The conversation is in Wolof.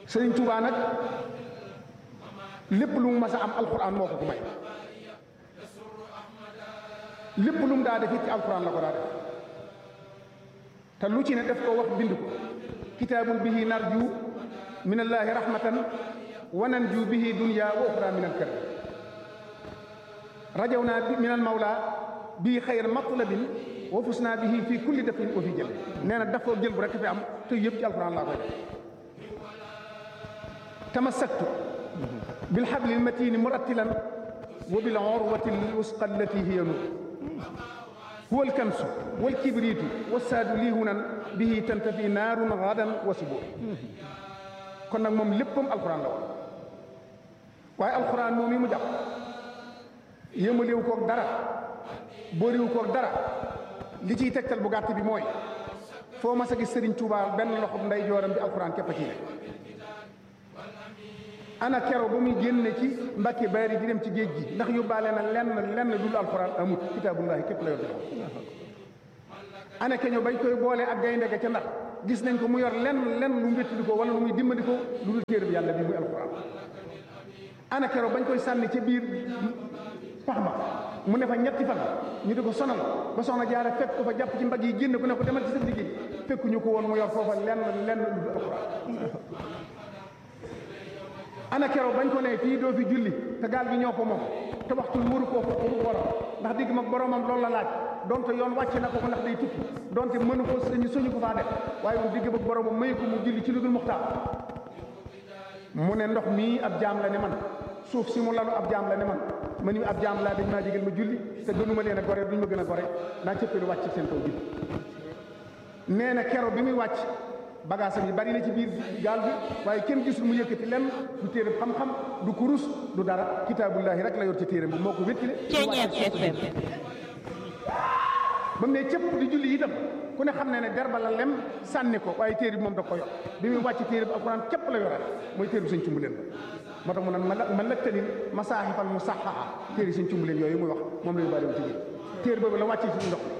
sëriñ Tuubaa nag lépp lu mu mas a am alxuraan moo ko ko may lépp lu mu daa def it ci alxuraan la ko daa def te lu ci ne def ko wax bind ko kitaabun bihi narju min allaahi rahmatan wa nanju bihi dunya wa uxra min alkar rajaw naa min al mawla bii xayr matlabin wa fus naa bihi fii kulli dafin wa fi jël nee na dafa jël bu rek fi am te yëpp ci alxuraan laa koy def tamassaktu bil hablil matini murattilan wa bil urwati lwusqa allati hiya nur huwa alkansu wal kibriitu wassaadu lii hunan bihi tantafi naarun gadan wa subur kon nag moom léppam alxuraan la woon waaye alxuraan moom yi mu jàpp yëmaliwu koog dara booriwu koog dara li ciy tegtal bu gàtt bi mooy foo mas a gis Sëriñ Tuubaa benn loxob nday jooram bi alxuraan képp a ci ne ana kero ba muy génne ci mbàkke bari di dem ci géej gi ndax yóbbaale na lenn lenn dul alxuraan amut kitaabullaahi képp la yor di ana keño bañ koy boole ak gaynde ga ca ndax gis nañ ko mu yor lenn lenn lu mu wéttali ko wala lu muy dimbali ko lu dul téere bi yàlla bi muy alxuraan ana kero bañ koy sànni ca biir pax ma mu ne fa ñetti fan ñu di ko sonal ba soxna jaara fekk ko fa jàpp ci mbagg yi génn ko ne ko demal ci sa liggéey fekkuñu ko woon mu yor foofa lenn lenn lu dul alxuraan ana keroog bañ ko ne fii doo fi julli te gaal gi ñoo ko moom te waxtu waru koo ko war ndax digg mag boromam loolu la laaj donte yoon wàcc na ko ko ndax day tukki donte mënu ko sañu suñu ko faa def waaye moom digg mag boromam mayu ko mu julli ci lu dul muxtaar mu ne ndox mii ab jaam la ne man suuf si mu lalu ab jaam la ne man ma ni ab jaam laa dañ maa jégal ma julli te gënuma leen a gore duñ ma gën a gore naa cëppeelu wàcc seen kaw julli nee na keroog bi muy wàcc bagaasam yi bari na ci biir gaal bi waaye kenn gisul mu yëkkati lenn du téere xam-xam du kurus du dara kitaabullaahi rek la yor ci téere bi moo ko wéttile ba mu ne cëpp di julli itam ku ne xam ne ne derba la lem sànni ko waaye téere bi moom da ko yor bi muy wàcc téere bi alxuraan képp la yoraat mooy téere bi sëñ cumbu leen moo tax mu naan ma lëkkalin masaahifal mu saxaa téere sëñ cumbu leen yooyu muy wax moom la ñu bàyyi ci biir téere boobu la wàccee ci ndox